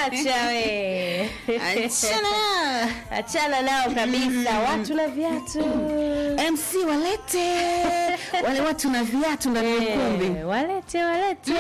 acha we Achana. achana nao kabisa watu na viatu MC walete wale watu na viatu ndani ya ukumbi. Eh, walete walete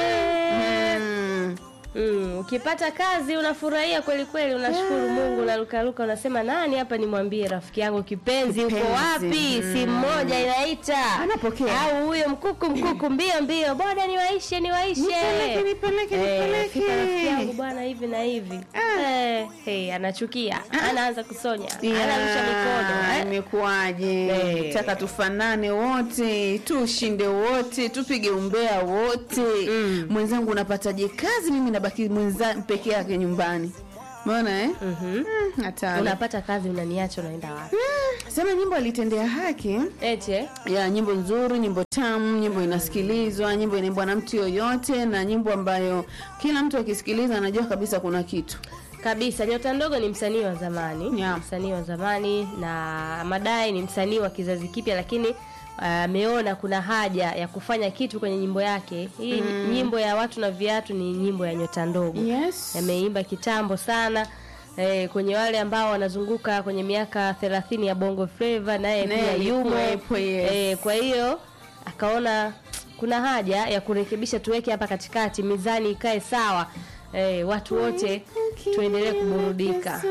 Mm. Mm, ukipata kazi unafurahia kweli kweli, unashukuru Mungu, unarukaruka, unasema nani hapa nimwambie rafiki yangu kipenzi, uko Kipenzi, wapi? mm. Simu moja inaita, Anapokea. au huyo mkuku mkuku, mbio mbio, boda niwaishe, niwaishe, Nipeleke, nipeleke, Eh, nipeleke. fika rafiki yangu bwana, hivi na hivi eh, hey, anachukia, anaanza kusonya, anarusha mikono eh. Imekuwaje? Eh. Taka tufanane wote, tushinde wote, tupige umbea wote. Mwenzangu unapataje kazi? Mimi nabaki mwenza peke yake nyumbani. Umeona eh? Mhm. Mm, hatari. Unapata kazi unaniacha, unaenda wapi? Mm, Sema nyimbo alitendea haki Ete ya nyimbo nzuri, nyimbo tamu, nyimbo inasikilizwa, nyimbo inaimbwa na mtu yoyote, na nyimbo ambayo kila mtu akisikiliza anajua kabisa kuna kitu. kabisa nyota ndogo ni msanii wa zamani Yeah. msanii wa zamani na madai ni msanii wa kizazi kipya lakini ameona kuna haja ya kufanya kitu kwenye nyimbo yake hii nyimbo ya watu na viatu ni nyimbo ya nyota ndogo Yes. ameimba kitambo sana eh, kwenye wale ambao wanazunguka kwenye miaka thelathini ya bongo flava naye Naye pia yumo alikuwepo, yes. eh, kwa hiyo akaona kuna haja ya kurekebisha tuweke hapa katikati mizani ikae sawa eh, watu wote tuendelee kuburudika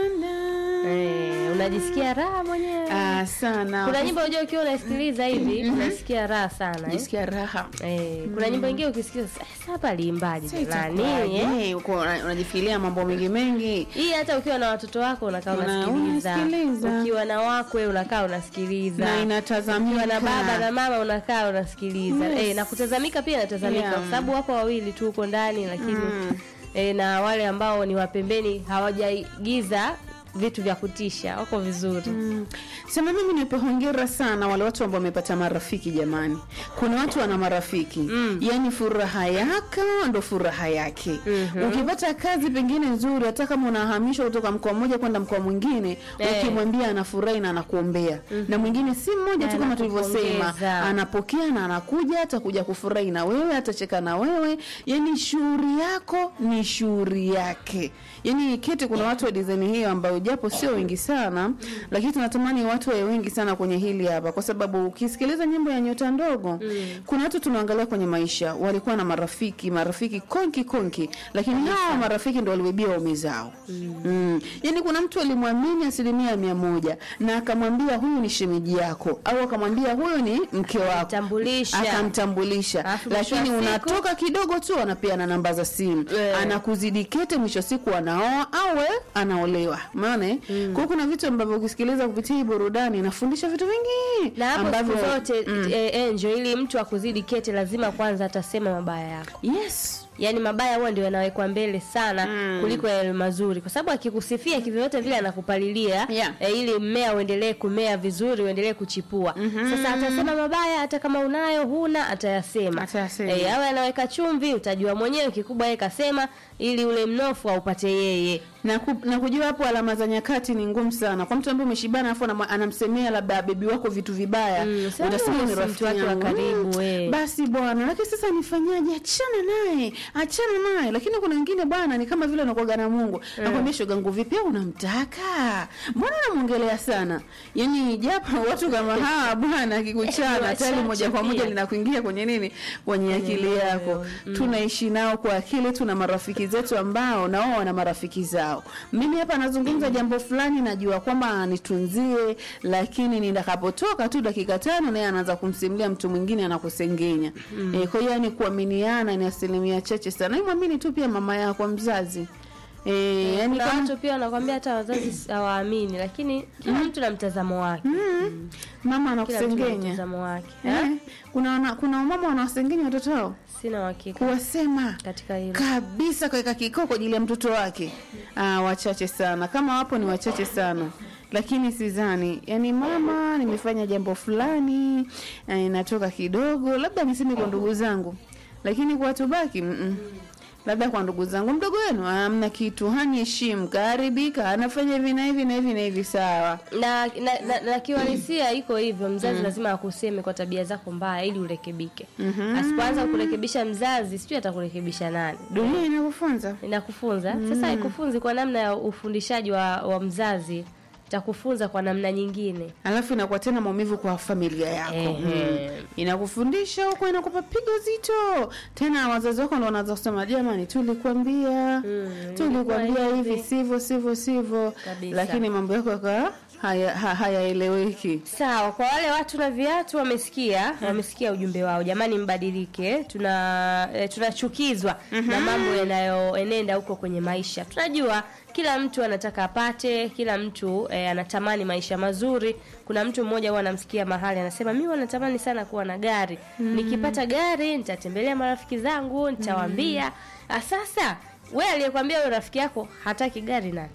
eh, unajisikia raha mwenyewe Ah, sana. kuna nyimbo unajua ukiwa unasikiliza hivi unasikia raha sana eh? Jisikia raha. Eh, kuna nyimbo ingine ukisikia sasa hapa aliimbaje nani eh? Eh, uko una- unajifikiria mambo mengi mengi. hii hata ukiwa na watoto wako unakaa Una- unasikiliza unasikiliza. ukiwa na wakwe unakaa unasikiliza Na ukiwa inatazamika. na baba na mama unakaa unasikiliza Yes. eh, na kutazamika pia inatazamika Yeah. kwa sababu wapo wawili tu huko ndani lakini eh, na wale ambao ni wapembeni hawajaigiza vitu vya kutisha wako vizuri Mm. Sema mimi nipe hongera sana wale watu ambao wamepata marafiki jamani. Kuna watu wana marafiki. Yaani furaha yako ndo furaha yake. Ukipata kazi pengine nzuri hata kama unahamishwa kutoka mkoa mmoja kwenda mkoa mwingine, Eh. ukimwambia anafurahi na anakuombea. Na mwingine si mmoja tu kama tulivyosema, Anakupongeza. anapokea na anakuja atakuja kufurahi na wewe, atacheka na wewe. Yaani shughuli yako ni shughuli yake. Yaani kete kuna watu wa design hiyo ambao japo sio wengi sana, lakini tunatamani watu wawe wengi sana kwenye hili hapa, kwa sababu ukisikiliza nyimbo ya nyota ndogo kuna watu tunaangalia kwenye maisha walikuwa na marafiki marafiki konki konki, lakini hawa marafiki ndo walibebia waume zao mm. Yaani kuna mtu alimwamini asilimia mia moja na akamwambia huyu ni shemeji yako, au akamwambia huyu ni mke wako, Akamtambulisha. akamtambulisha, Alafu mwisho wa lakini siku- unatoka kidogo tu anapeana namba za simu Eh. anakuzidi kete, mwisho wa siku anaoa au we anaolewa. Umeona eh? Kwa hiyo kuna vitu ambavyo ukisikiliza kupitia hii burudani inafundisha vitu vingi na hapo ambavyo siku zote eh, Angel, ili mtu akuzidi kete lazima kwanza atasema mabaya yako yes yaani mabaya huwa ndio yanawekwa mbele sana Mm. kuliko yale mazuri kwa sababu akikusifia kivyovyote vile anakupalilia Yeah. eh, ili mmea uendelee kumea vizuri uendelee kuchipua sasa atasema mabaya hata kama unayo huna atayasema Atayasema. eh, awe anaweka chumvi utajua mwenyewe kikubwa yeye kasema ili ule mnofu aupate yeye na, ku, na kujua hapo alama za nyakati ni ngumu sana kwa mtu ambaye umeshibana afu anamwa- anamsemea labda bebi wako vitu vibaya Mm, sasa utasema huyo ni si rafiki mtu wake wa yangu. karibu, Mm, eh. basi bwana lakini sasa nifanyaje achana naye achana naye lakini kuna wengine bwana ni kama vile unakuaga na Mungu nakwambia shogangu vipi au unamtaka mbona unamwongelea sana yani japo watu kama hawa bwana akikuchana wachache tayari moja kwa moja pia. linakuingia kwenye nini kwenye akili moyo. yako tunaishi nao kwa akili tuna marafiki zetu ambao na wao wana marafiki zao mimi hapa nazungumza jambo fulani najua kwamba nitunzie lakini nitakapotoka tu dakika tano naye anaanza kumsimulia mtu mwingine anakusengenya e, kwa hiyo yani kuaminiana ni asilimia chache sana Hebu mwamini tu pia mama yako mzazi e, yani kuna kama watu pia wanakwambia hata wazazi hawaamini lakini kila mtu na mtazamo wake mm, mama kila mtu na anakusengenya mtazamo wake eh, kuna wana, kuna wamama wanawasengenya watoto wao sina uhakika kuwasema katika hilo kabisa kaweka kikao kwa ajili ya mtoto wake ah, wachache sana kama wapo ni wachache sana lakini sidhani yani mama nimefanya jambo fulani eh, natoka kidogo labda niseme kwa ndugu zangu lakini kwa watu baki mm -mm. labda kwa ndugu zangu mdogo wenu hamna kitu haniheshimu kaharibika anafanya hivi na hivi na hivi na hivi sawa na na, na, na kiuhalisia iko hivyo mzazi lazima akuseme kwa tabia zako mbaya ili urekebike asipoanza kurekebisha mzazi sijui atakurekebisha nani dunia inakufunza inakufunza sasa haikufunzi kwa namna ya ufundishaji wa, wa mzazi itakufunza kwa namna nyingine alafu inakuwa tena maumivu kwa familia yako Ehe. mm. inakufundisha huko inakupa pigo zito tena wazazi wako ndo wanaanza kusema jamani tulikuambia tulikuambia ilikuwa hivi hivi." sivyo sivyo sivyo Kabisa. lakini mambo yako yaka haya- ha- hayaeleweki sawa kwa wale watu na viatu wamesikia wamesikia ujumbe wao jamani mbadilike tuna eh, tunachukizwa na mambo yanayoenenda huko kwenye maisha tunajua kila mtu anataka apate kila mtu eh, anatamani maisha mazuri kuna mtu mmoja huwa anamsikia mahali anasema mi wanatamani sana kuwa na gari nikipata gari nitatembelea marafiki zangu nitawaambia Ah, sasa we aliyekwambia huyo rafiki yako hataki gari nani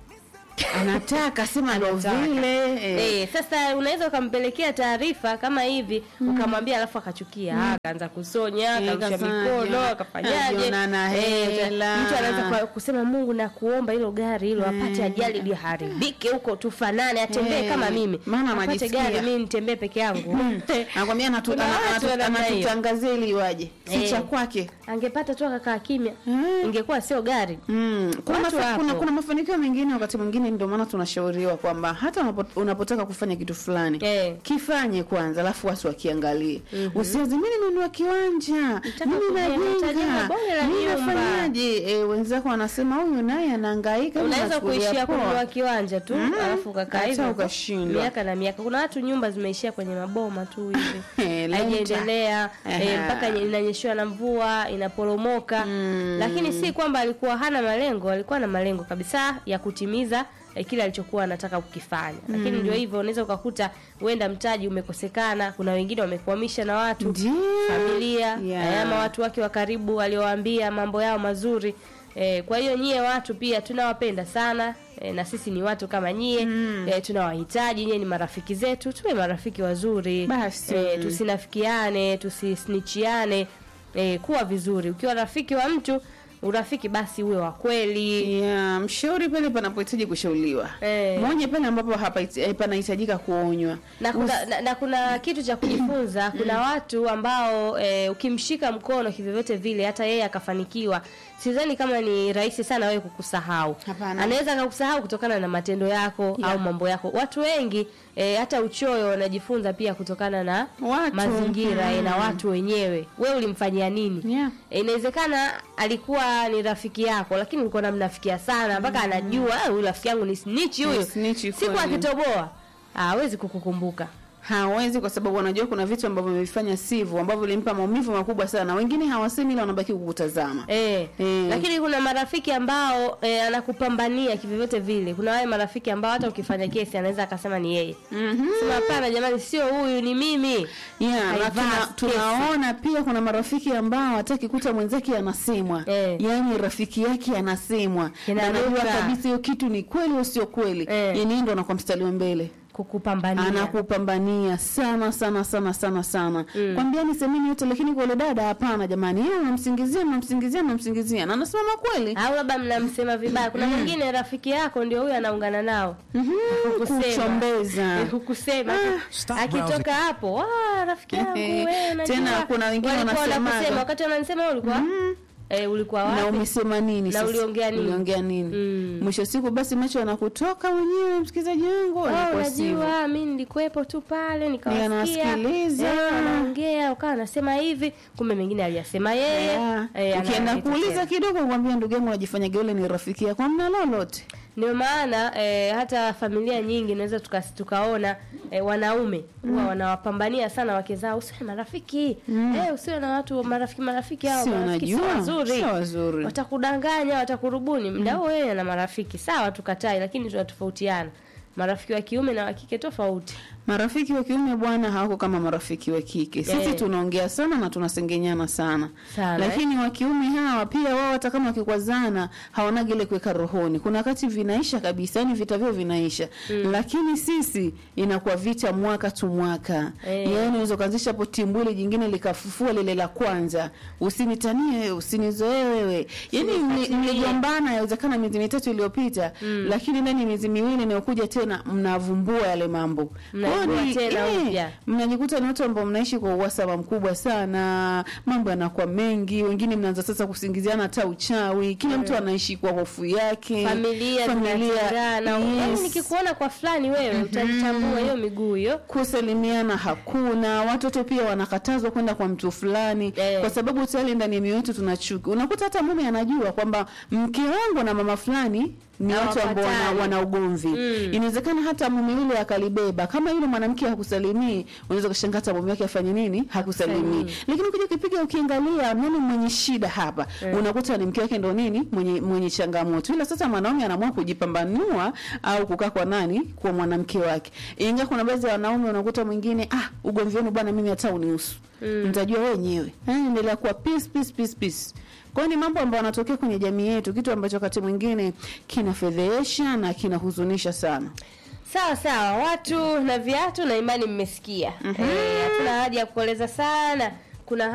anataka sema ndo Anataka. vile eh. Eh, sasa unaweza ukampelekea taarifa kama hivi ukamwambia alafu akachukia ah, akaanza kusonya Eh, akarusha kafanyaje, mikono akafanyaje ajiona na Eh, hela. mtu anaweza kwa- kusema Mungu na kuomba hilo gari hilo apate ajali liharibike huko tufanane atembee Eh, kama mimi maana apate anajisikia. gari mimi nitembee peke yangu anakwambia anatu- Kuna ana- watu anatu- wa namna hiyo. anatutangazia ili iwaje si Eh. cha kwake angepata tu akakaa kimya Mm. ingekuwa sio gari Mm. Kuna, Watu mafa, wapo. kuna, kuna mafanikio mengine wakati mwingine ndio maana tunashauriwa kwamba hata unapo, unapotaka kufanya kitu fulani Eh. kifanye kwanza alafu watu wakiangalie usianze mimi nimenunua kiwanja Nataka mimi kujenga, nitajenga najenga bonge la mimi nyumba." nafanyaje eh, wenzako wanasema huyu naye anahangaika mimi unaweza nachukulia kuishia poa." kununua kiwanja tu alafu ukakaa hata hivyo ukashindwa. miaka na miaka kuna watu nyumba zimeishia kwenye maboma tu hivi Eh, lenta. haijaendelea eh, Aha. mpaka nye- inanyeshewa na mvua inaporomoka lakini si kwamba alikuwa hana malengo alikuwa na malengo kabisa ya kutimiza eh, kile alichokuwa anataka kukifanya lakini ndio hivyo unaweza ukakuta huenda mtaji umekosekana kuna wengine wamekwamisha na watu Ndio. familia Yeah. eh, ama watu wake wa karibu waliowaambia mambo yao mazuri eh, kwa hiyo nyie watu pia tunawapenda sana eh, na sisi ni watu kama nyie mm. eh, tunawahitaji nyie ni marafiki zetu tuwe marafiki wazuri Basi. eh, tusinafikiane tusisnichiane eh, kuwa vizuri ukiwa rafiki wa mtu urafiki basi uwe wa kweli Yeah, mshauri pale panapohitaji kushauriwa Eh. mwonye pale ambapo hapa eh, panahitajika kuonywa na kuna, na, na kuna kitu cha kujifunza kuna watu ambao e, ukimshika mkono kivyovyote vile hata yeye akafanikiwa sidhani kama ni rahisi sana wewe kukusahau Hapana. anaweza akakusahau kutokana na matendo yako Yeah. au mambo yako watu wengi e, hata uchoyo wanajifunza pia kutokana na Watu. mazingira Mm. e, na watu wenyewe we ulimfanyia nini Yeah. E, inawezekana alikuwa ni rafiki yako lakini ulikuwa namnafikia sana mpaka anajua "Ah, huyu rafiki yangu ni snitch huyu Ni snitch siku kweli. akitoboa hawezi kukukumbuka hawezi kwa sababu wanajua kuna vitu ambavyo vimevifanya sivyo ambavyo vilimpa maumivu makubwa sana wengine hawasemi ila wanabaki kukutazama Eh, Eh. lakini kuna marafiki ambao eh, anakupambania kivyovyote vile. Kuna wale marafiki ambao hata ukifanya kesi anaweza akasema ni yeye. Mhm. Sema hapana jamani, sio huyu, ni mimi. Yeah, na Haivaa tuna, kesi. tunaona pia kuna marafiki ambao hataki kuta mwenzake anasemwa Eh. yaani rafiki yake anasemwa na Kinaruka. anajua kabisa hiyo kitu ni kweli au sio kweli Eh. yani ndo anakuwa mstari wa mbele Kukupambania. anakupambania sana sana sana sana sana mm. kwambiani semeni yote lakini kwa yule dada hapana jamani yeye unamsingizia mnamsingizia mnamsingizia na anasimama kweli Au labda mnamsema vibaya. Kuna mwingine rafiki yako ndio huyo anaungana nao. Mhm, Kukusema. kuchombeza Eh, Kukusema. Stop Akitoka hapo, ah rafiki yangu wewe unajua. Tena kuna wengine Walikuwa wanasemaga. wanakusema, wakati wananisema wewe ulikuwa eh, ulikuwa na wapi? umesema nini Na sasa? uliongea nini? uliongea nini Mm. mwisho wa siku basi macho yanakutoka mwenyewe msikilizaji wangu Oh, anakuwa sivyo. unajua mi nilikuwepo tu pale nikawasikia Ninawasikiliza. eh, wanaongea ukawa anasema hivi kumbe mengine aliyasema yeye Yeah. eh, ukienda analeta kuuliza tena. kidogo kwambia ndugu yangu unajifanya geule ni rafiki yako amna lolote ndio maana eh, hata familia nyingi naweza tuka, tukaona eh, wanaume huwa wanawapambania sana wake zao usiwe na marafiki eh, usiwe na watu marafiki marafiki hao Si marafiki sio wanajua, wazuri sio wazuri. watakudanganya watakurubuni mda huo wewe na marafiki sawa tukatai lakini tunatofautiana marafiki wa kiume na wa kike tofauti marafiki wa kiume bwana hawako kama marafiki wa kike sisi Eh. tunaongea sana na tunasengenyana sana Sana, lakini wa kiume hawa pia wao hata kama wakikwazana hawanagi ile kuweka rohoni kuna wakati vinaisha kabisa yani vita vyao vinaisha lakini sisi inakuwa vita mwaka tu mwaka Eh. yaani unaweza ukaanzisha hapo timbwili jingine likafufua lile la kwanza usinitanie wewe usinizoee wewe yani Usinifuatilie. mligombana yawezekana miezi mitatu iliyopita lakini ndani ya miezi miwili inayokuja tena mnavumbua yale mambo Mnaibua Kwa hiyo ni- tena eh, upya. mnajikuta ni watu ambao mnaishi kwa uhasama mkubwa sana mambo yanakuwa mengi wengine mnaanza sasa kusingiziana hata uchawi kila mtu anaishi kwa hofu yake familia zinatengana yes. yaani nikikuona kwa fulani wewe utajitambua hiyo miguu hiyo kusalimiana hakuna watoto pia wanakatazwa kwenda kwa mtu fulani Eh. kwa sababu tayari ndani ya mioyo yetu tuna chuki unakuta hata mume anajua kwamba mke wangu na mama fulani ni watu ambao wana, Hawapatani. wana ugomvi Mm. inawezekana hata mume yule akalibeba kama yule mwanamke hakusalimii unaweza kushangaa hata mume wake afanye nini hakusalimii Hakusalimii. lakini ukija ukipiga ukiangalia nani mwenye shida hapa unakuta ni mke wake ndo nini mwenye mwenye changamoto ila sasa mwanaume anaamua kujipambanua au kukaa kwa nani kwa mwanamke wake ingawa kuna baadhi ya wanaume unakuta mwingine ah ugomvi wenu bwana mimi hata unihusu mtajua wenyewe Eh, endelea kuwa peace peace peace peace kwa hiyo ni mambo ambayo yanatokea kwenye jamii yetu kitu ambacho wakati mwingine kinafedhehesha na kinahuzunisha sana sawa sawa watu na viatu na imani mmesikia Eh, hatuna haja ya kueleza sana kuna